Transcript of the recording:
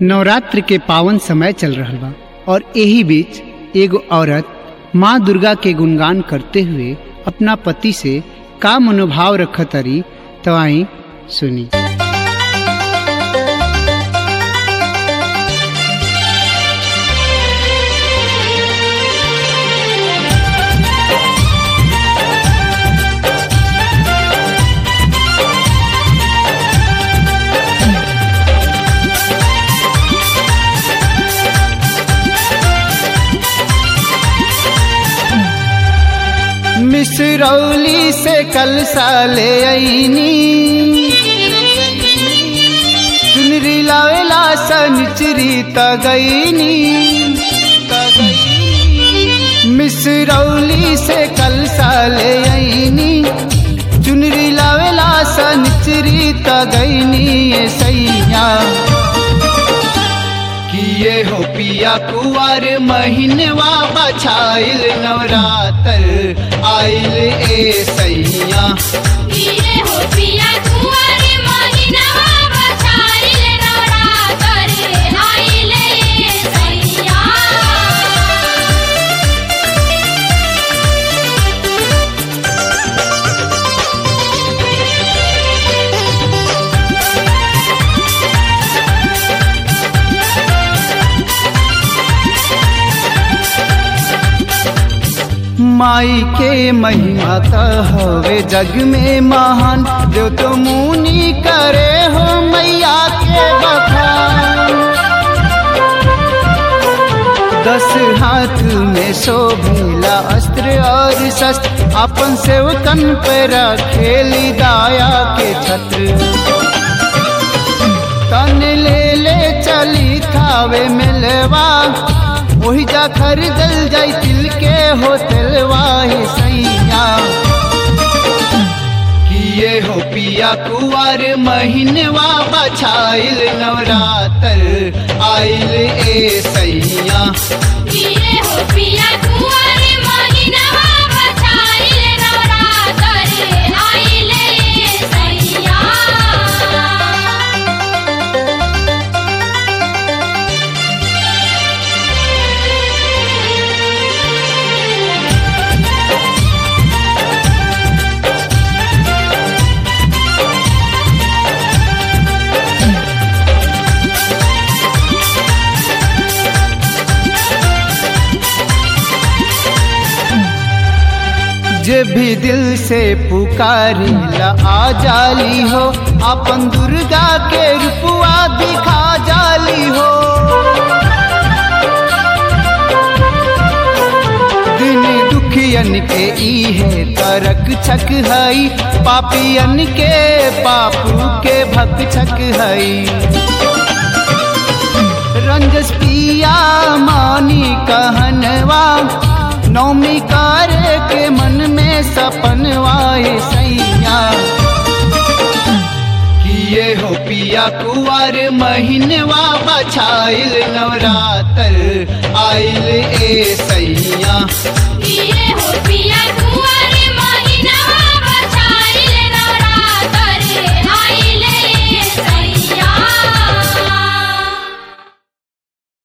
नवरात्र के पावन समय चल रहल बा और यही बीच एगो औरत माँ दुर्गा के गुणगान करते हुए अपना पति से का मनोभाव रखतरी तो आई सुनी मिसरौली से कल साले आईनी चुनरी लावेला सनचरी तगईनी मिसरौली से कल साले आईनी चुनरी लावेला सनचरी तगईनी ये सैया किए हो पिया कुआर महीनवा बछाइल नवरात्र आइल ए सैया किए हो पिया कुंवर महिनावा बछाइल नवरात्र आइले सैया माई के महिमा का हवे जग में महान जो तो मुनि करे हो मैया के बखान दस हाथ में शोभिला अस्त्र और शस्त्र अपन सेवकन पे रखेली दाया के छत्र तन ले ले चली थावे मिलवा वही जा खरीदल जाई तिल के हो तिलवा ही सैया किए हो पिया कुआर महीनवा बछाइल नवरात्र आइल ए सैया किए हो पिया कुंवर महिनावा बछाइल नवरात्र आइले सैया जे भी दिल से पुकारी ला आ जाली हो अपन दुर्गा के रूपवा दिखा जाली हो दिन दुखियन के इहे तरक छक हई पापियन के पापू के भक छक हई रंजस पिया मानी कहनवा नौमी कार के मन में सपनवाए सैया किए हो पिया कुआर महीनवा बछाइल नवरात्र आइल ए सैया किए